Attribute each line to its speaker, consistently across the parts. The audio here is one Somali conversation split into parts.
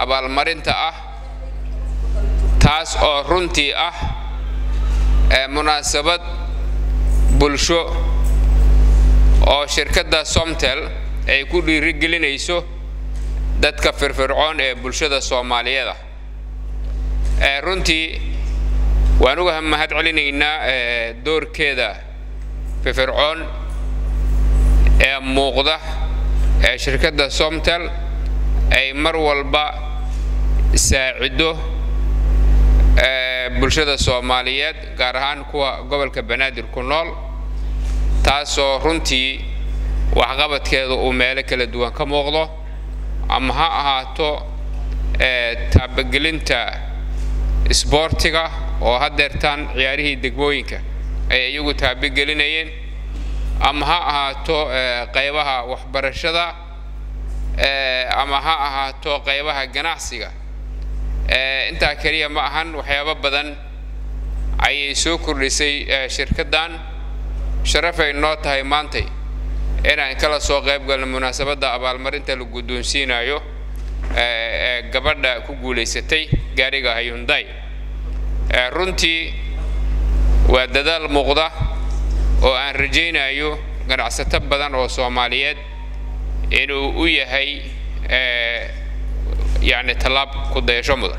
Speaker 1: abaalmarinta ah taas oo runtii ah munaasabad bulsho oo shirkadda somtel ay ku dhiirigelinayso dadka firfircoon ee bulshada soomaaliyeeda runtii waan uga mahad celinaynaa doorkeeda firfircoon ee muuqda ee shirkadda somtel ay mar walba saacido bulshada soomaaliyeed gaar ahaan kuwa gobolka banaadir ku nool taasoo runtii waxqabadkeeda uu meelo kala duwan ka muuqdo ama ha ahaato taabagelinta isboortiga oo haddeertaan ciyaarihii degmooyinka ay iyagu taabagelinayeen ama ha ahaato qaybaha waxbarashada ama ha ahaato qaybaha ganacsiga intaa keliya ma ahan waxyaabo badan ayay soo kordhisay shirkaddan sharafay noo tahay maantay inaan kala soo qayb galno munaasabadda abaalmarinta la guddoonsiinayo ee gabadha ku guulaysatay gaariga hyundai runtii waa dadaal muuqda oo aan rajaynayo ganacsato badan oo soomaaliyeed inuu u yahay yacni tallaab ku dayasho mudan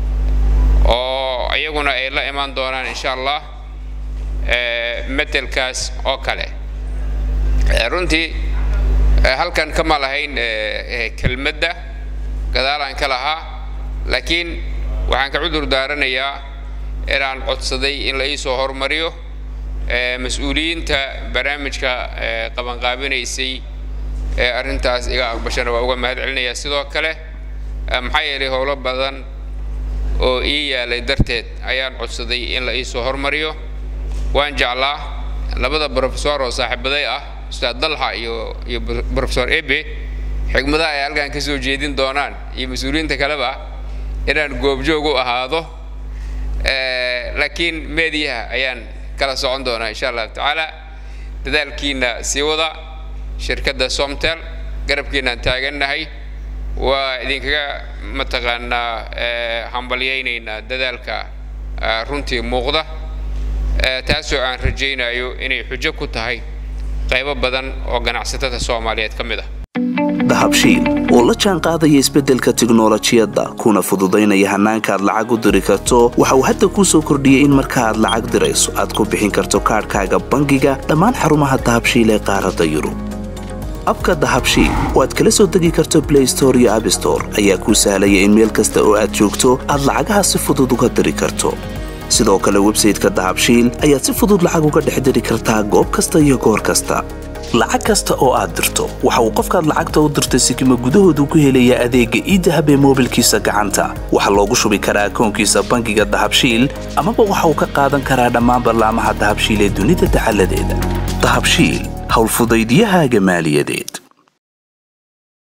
Speaker 1: oo iyaguna ay la imaan doonaan insha allah metelkaas oo kale runtii halkan kama lahayn kelmadda gadaalaan ka lahaa laakiin waxaan ka cudur daaranayaa inaan codsaday in la ii soo hormariyo mas-uuliyiinta barnaamijka qabanqaabinaysay ee arrintaas iga aqbashana waa uga mahad celinayaa sidoo kale maxaa yeelay howlo badan oo ii yaalay darteed ayaan codsaday in la ii soo hormariyo waan jeclaa labada brofesor oo saaxiibaday ah ustaad dalxa iyo iyo brofesor ebe xigmadaha ay halkan ka soo jeedin doonaan iyo mas-uuliyiinta kaleba inaan goobjoog u ahaado laakiin meediyaha ayaan kala socon doonaa insha allahu tacaala dadaalkiina sii wada shirkadda somtel garabkiinaan taagannahay waa idinkaga mataqaanaa hambalyaynaynaa dadaalka runtii muuqda taasoo aan rajaynayo inay xujo ku tahay qaybo badan oo ganacsatada soomaaliyeed ka mid ah
Speaker 2: dahabshiil oo la jaan qaadaya isbeddelka tiknolojiyadda kuna fududaynaya hannaanka aad lacag u diri karto waxa uu hadda kuu soo kordhiyey in marka aad lacag dirayso aad ku bixin karto kaadhkaaga bangiga dhammaan xarumaha dahabshiil ee qaaradda yurub abka dahabshiil oo aad kala soo degi karto blay store iyo abstore ayaa kuu sahlaya in meel kasta oo aad joogto aad lacagaha si fudud uga diri karto sidoo kale websayteka dahabshiil ayaad si fudud lacag uga dhex diri kartaa goob kasta iyo goor kasta lacag kasta oo aad dirto waxa uu qofkaad lacagta u dirtay sikima gudahoodu ku helayaa adeegga iidahab ee moobilkiisa gacanta waxaa loogu shubi karaa akoonkiisa bangiga dahabshiil amaba waxa uu ka qaadan karaa dhammaan ballaamaha dahabshiil ee dunida dacaladeeda dahabshiil howlfudaydyahaaga maaliyadeed